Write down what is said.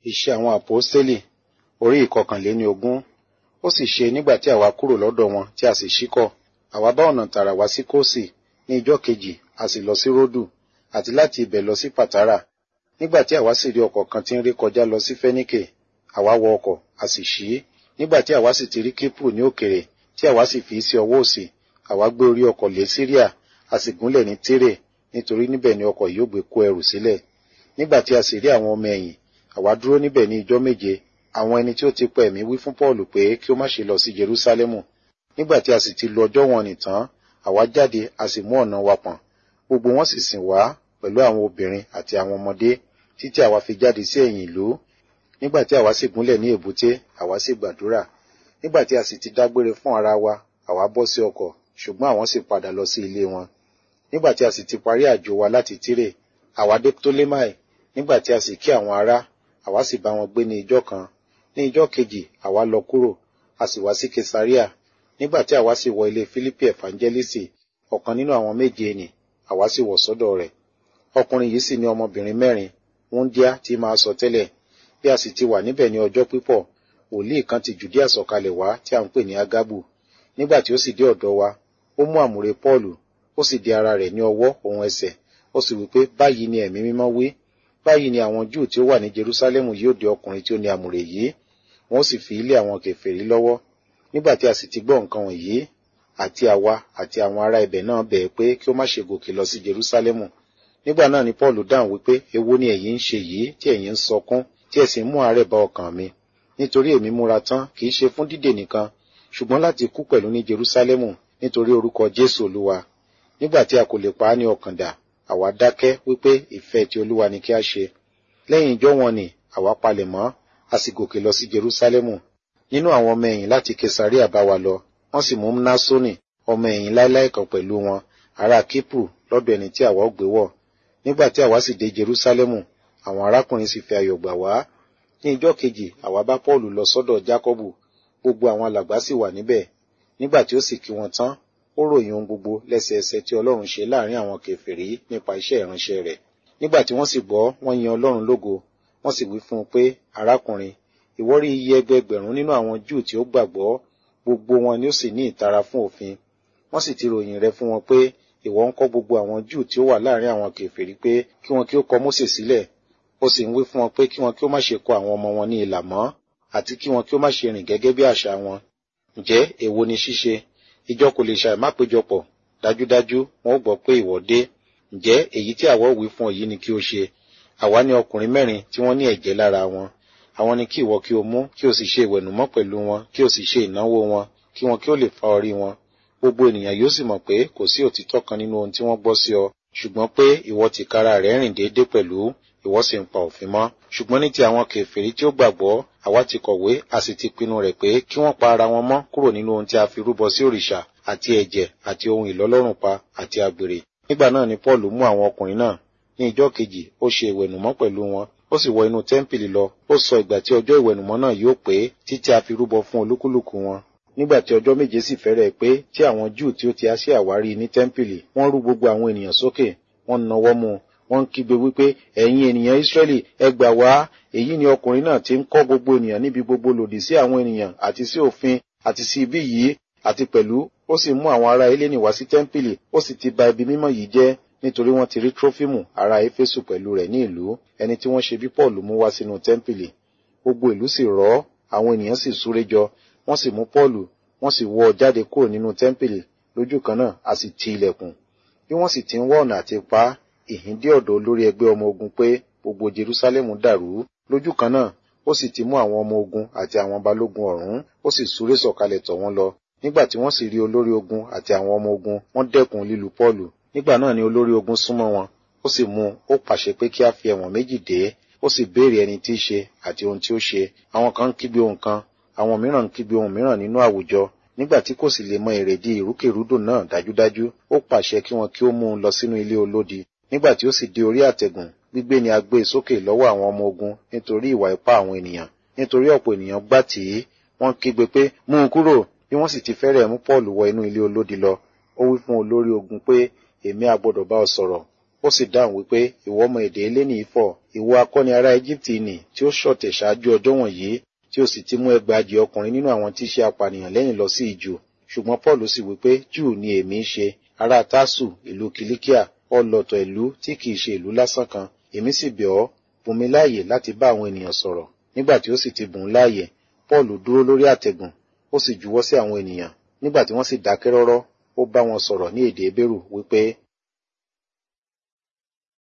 Iṣẹ́ àwọn àpọ́stélì orí ìkọkànléní ogún. Ó sì ṣe nígbà tí àwa kúrò lọ́dọ̀ wọn tí a sì ṣíkọ̀. Àwa bá ọ̀nà tààrà wá sí Kósì ní ijọ́ kejì a sì lọ sí Ródù àti láti ibẹ̀ lọ sí Pàtárà. Nígbà tí àwa sì rí ọkọ̀ kan tí ń ré kọjá lọ sí Fẹ́níkè, àwa wọ ọkọ̀ a sì ṣí. Nígbà tí àwa sì ti rí Kípù ní òkèrè tí àwa sì fi sí ọwọ́ òsì, àwa gbé orí ọkọ̀ lé Síríà, a sì gúnlẹ̀ ní Tírè nítorí níbẹ̀ ni ọkọ̀ yóò gbé kó ẹrù sílẹ̀. Nígbà tí a sì rí àwọn ọmọ ẹ̀yìn, àwa dúró níbẹ̀ ní ijọ́ méje. Àwọn ẹni tí ó ti pa ẹ̀mí wí fún Pọ́ọ̀lù pé kí ó má ṣe lọ sí Jerúsálẹ́mù. Nígbà tí a sì ti lo ọjọ́ wọn nìtán, àwa jáde a sì mú ọ̀nà wa pọ̀n. Gbogbo wọn sì sìn wá pẹ̀lú àwọn obìnrin àti àwọn ọmọdé títí àwa fi jáde sí ẹ̀yìn ìlú. Nígbà tí àwa sì gúnlẹ̀ ní èbúté, àwa sì gbàdúrà. Nígbà tí a sì ti dágbére fún ara wa, àwa bọ́ sí ọkọ̀, ṣùgbọ́n àwọn sì padà lọ sí ilé wọn. Nígbà tí a sì ti parí àjò wa láti Tírè, àwa dé Ptolemai. Nígbà tí a sì kí àwọn ará, àwa sì bá wọn gbé ní ijọ́ kan. Ní ijọ́ kejì, àwa lọ kúrò, a sì wá sí Kesaria. Nígbà tí àwa sì wọ ilé Fílípì Ẹ̀fánjẹ́lísì, ọ̀kan nínú àwọn méje nì, àwa sì wọ̀ sọ́dọ̀ rẹ̀. Ọkùnrin yìí sì ní ọmọbìnrin mẹ́rin, wúńdíá tí máa sọ tẹ́lẹ̀. Bí a sì ti wà níbẹ̀ ní ọjọ́ pípọ̀, wòlíì kan ti Jùdíà sọ̀kalẹ̀ wá tí a ń pè ní Ágábù. Nígbà tí ó sì dé ọ̀dọ̀ wa, ó mú àmùrè Pọ́ọ̀lù, ó sì di ara rẹ̀ ní ọwọ́ òun ẹsẹ̀, ó sì wí pé báyìí ni ẹ̀mí mímọ́ wí. Báyìí ni àwọn Júù tí ó wà ní Jerúsálẹ́mù yóò dé ọkùnrin tí ó ní àmùrè yìí, wọn ó sì fi ilé àwọn kèfèrí lọ́wọ́. Nígbà tí a sì ti gbọ́ nǹkan wọ̀nyí, àti àwa àti àwọn ará ibẹ̀ náà bẹ̀ẹ́ pé kí ó má ṣe gòkè lọ sí Jerúsálẹ́mù. Nígbà náà ni Pọ́ọ̀lù dáhùn wípé èwo ni ẹ̀yin ń ṣe yìí tí ẹ̀yin ń sọkún tí ẹ sì ń mú àárẹ̀ bá ọkàn mi. Nítorí èmi múra tán kì í ṣe fún dídè nìkan, ṣùgbọ́n láti kú pẹ̀lú ní Jerúsálẹ́mù nítorí orúkọ Jésù Olúwa. Nígbà tí a kò lè pa á ní ọkàn dà, àwa dákẹ́ wípé ìfẹ́ ti Olúwa ni kí a ṣe. Lẹ́yìn ijọ́ wọn ni àwa palẹ̀ mọ́, a sì gòkè lọ sí Jerúsálẹ́mù. Nínú àwọn ọmọ ẹ̀yìn láti Kesaria bá wa lọ, wọ́n sì mú Mnásónì, ọmọ ẹ̀yìn láíláí kan pẹ̀lú wọn, ará Kípù lọ́dọ̀ ẹni tí àwa ó gbé wọ̀. Nígbà tí àwa sì dé Jerúsálẹ́mù, àwọn arákùnrin sì fi ayọ̀ gbà wá. Ní ijọ́ kejì, àwa bá Pọ́ọ̀lù lọ sọ́dọ̀ Jákọ́bù, gbogbo àwọn alàgbà sì wà níbẹ̀. Nígbà tí ó sì kí wọn tán, ó ròyìn ohun gbogbo lẹ́sẹẹsẹ tí Ọlọ́run ṣe láàrin àwọn kèfèrí nípa iṣẹ́ ìránṣẹ́ rẹ̀. Nígbà tí wọ́n sì gbọ́, wọ́n yin Ọlọ́run lógo, wọ́n sì wí fún un pé, arákùnrin, ìwọ rí iye ẹgbẹẹgbẹ̀rún nínú àwọn Júù tí ó gbàgbọ́, gbogbo wọn ni ó sì ní ìtara fún òfin. Wọ́n sì ti ròyìn rẹ̀ fún wọn pé, ìwọ ń kọ́ gbogbo àwọn Júù tí ó wà láàrin àwọn kèfèrí pé kí wọn kí ó kọ Mósè sílẹ̀. Ó sì ń wí fún wọn pé kí wọn kí ó má ṣe kọ àwọn ọmọ wọn ní ilà mọ́, àti kí wọn kí ó má ṣe rìn gẹ́gẹ́ bí àṣà wọn. Ǹjẹ́ èwo ni ṣíṣe? Ìjọ kò lè ṣàì má péjọpọ̀. Dájúdájú, wọn ó gbọ́ pé ìwọ dé. Ǹjẹ́ èyí tí àwa wí fún ọ yìí ni kí o ṣe? Àwa ní ọkùnrin mẹ́rin tí wọ́n ní ẹ̀jẹ̀ lára wọn. Àwọn ni kí ìwọ kí o mú, kí o sì ṣe ìwẹ̀nùmọ́ pẹ̀lú wọn, kí o sì ṣe ìnáwó wọn, kí wọn kí ó lè fa orí wọn. Gbogbo ènìyàn yóò sì mọ̀ pé kò sí òtítọ́ kan nínú ohun tí wọ́n gbọ́ sí ọ, ṣùgbọ́n pé ìwọ tìkára rẹ̀ rìn déédéé pẹ̀lú, ìwọ sì ń pa òfin mọ́. Ṣùgbọ́n ní ti àwọn kèfèrí tí ó gbàgbọ́, àwa ti kọ̀wé, a sì ti pinnu rẹ̀ pé kí wọ́n pa ara wọn mọ́ kúrò nínú ohun tí a fi rúbọ sí òrìṣà, àti ẹ̀jẹ̀, àti ohun ìlọ́lọ́rùn pa, àti àgbèrè. Nígbà náà ni Pọ́ọ̀lù mú àwọn ọkùnrin náà. Ní ijọ́ kejì, ó ṣe ìwẹ̀nùmọ́ pẹ̀lú wọn, ó sì wọ inú tẹ́ḿpìlì lọ, ó sọ ìgbà tí ọjọ́ ìwẹ̀nùmọ́ náà yóò pé títí a fi rúbọ fún olúkúlùkù wọn. Nígbà tí ọjọ́ méje sì fẹ́rẹ̀ pé tí àwọn Júù tí ó ti Asia wá rí ní tẹ́ḿpìlì, wọ́n rú gbogbo àwọn ènìyàn sókè, wọ́n nawọ́ mú un, wọ́n ń kígbe wípé ẹ̀yin ènìyàn Ísírẹ́lì ẹ gbà wá èyí ni ọkùnrin náà tí ń kọ́ gbogbo ènìyàn níbi gbogbo lòdì sí àwọn ènìyàn àti sí òfin àti sí ibi yìí àti pẹ̀lú ó sì mú àwọn ará Hélénì wá sí tẹ́ḿpìlì ó sì ti ba ibi mímọ́ yìí jẹ́ nítorí wọ́n ti rí Trófímù ará Éfésù pẹ̀lú rẹ̀ ní ìlú ẹni tí wọ́n ṣe bí Pọ́ọ̀lù mú wá sínú tẹ́ḿpìlì gbogbo ìlú sì rọ́ àwọn ènìyàn sì súré jọ wọ́n sì mú Pọ́ọ̀lù wọ́n sì wọ́ ọ jáde kúrò nínú tẹ́ḿpìlì lójú kan náà a sì ti ilẹ̀kùn bí wọ́n sì ti ń wá ọ̀nà àti pa á ìhìn dé ọ̀dọ̀ olórí ẹgbẹ́ ọmọ ogun pé gbogbo Jerúsálẹ́mù dàrú lójú kan náà ó sì ti mú àwọn ọmọ ogun àti àwọn balógun ọ̀rún ó sì súré sọ̀kalẹ̀ tọ̀ wọ́n lọ nígbà tí wọ́n sì rí olórí ogun àti àwọn ọmọ ogun wọ́n dẹ́kun lílu Pọ́ọ̀lù nígbà náà ni olórí ogun súnmọ́ wọn ó sì mú ó pàṣẹ pé kí a fi ẹ̀wọ̀n méjì dè é ó sì béèrè ẹni tí í ṣe àti ohun tí ó ṣe àwọn kan ń kígbe ohun kan àwọn mìíràn ń kígbe ohun mìíràn nínú àwùjọ nígbà tí kò sì lè mọ èrèdí ìrúkèrúdò náà dájúdájú ó pàṣẹ kí wọn kí ó mú un lọ sínú ilé olódi nígbà tí ó sì dé orí àtẹ̀gùn gbígbé ni a gbé e sókè lọ́wọ́ àwọn ọmọ ogun nítorí ìwà ipá àwọn ènìyàn nítorí ọ̀pọ̀ ènìyàn gbà tí wọ́n kígbe pé mú un kúrò bí wọ́n sì ti fẹ́rẹ̀ mú Pọ́ọ̀lù wọ inú ilé olódi lọ ó wí fún olórí ogun pé èmi a gbọ́dọ̀ bá ọ sọ̀rọ̀ ó sì dáhùn wípé ìwọ ọmọ èdè eléni ifọ̀ ìwọ akọni ará Íjíbítì nì tí ó ṣọ̀tẹ̀ ṣáájú ọjọ́ wọ̀nyí tí ó sì ti mú ẹgbàajì ọkùnrin nínú àwọn tí í ṣe apànìyàn lẹ́yìn lọ sí ìjù ṣùgbọ́n Paul sì wípé Júù ni èmi ń ṣe ará Tásù ìlú Kìlíkíà ọlọ̀tọ̀ ìlú tí kìí ṣe ìlú lásán kan èmi sì bẹ̀ ọ́ bùn mi láàyè láti bá àwọn ènìyàn sọ̀rọ̀ nígbà tí ó sì ti bùn láàyè Paul dúró lórí àtẹ̀gùn ó sì juwọ́ sí àwọn ènìyàn nígbà tí wọ́n sì dákẹ́ rọ́rọ́ ó bá wọn sọ̀rọ̀ ní èdè Hébérù wípé